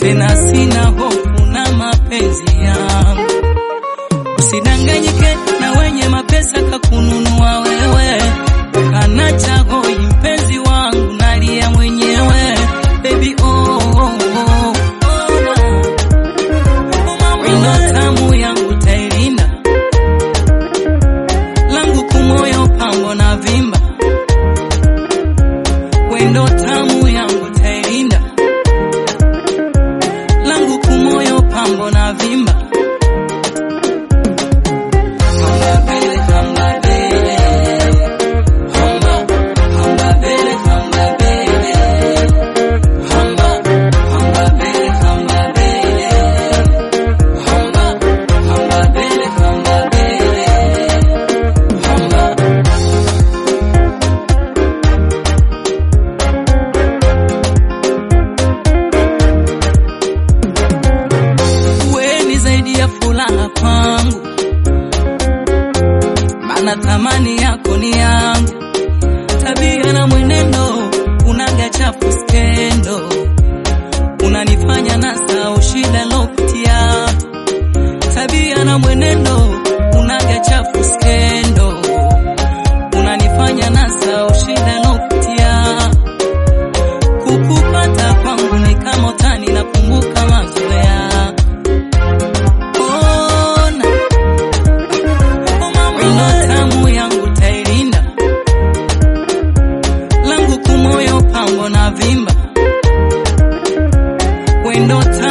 tena sina hofu na mapenzi yangu. Usidanganyike na wenye mapesa kakununua wewe, kana chagoi mpenzi wangu, nalia mwenyewe baby oh, oh, oh, oh, na. Wino tamu yangu tailinda langu kumoyo pambo na vimba wendo tamu yangu tailinda langu kumoyo pambo na vimba Hamba bele, hamba bele. Hamba, hamba bele, hamba bele. Hamba, hamba bele, hamba bele. Hamba, hamba bele, hamba bele. Hamba. wewe ni zaidi ya furaha kwangu, maana thamani yako ni yangu. Tabia na mwenendo unaga chafu skendo, unanifanya nasahau shida lopitia. Tabia na mwenendo unaga chafu skendo, unanifanya nasahau shida lopitia. Kukupata kwangu ni kama utani, nakumbuka mazoea Ona wino tamu yangu tailinda langu kumoyo pambo na vimba wendo tamu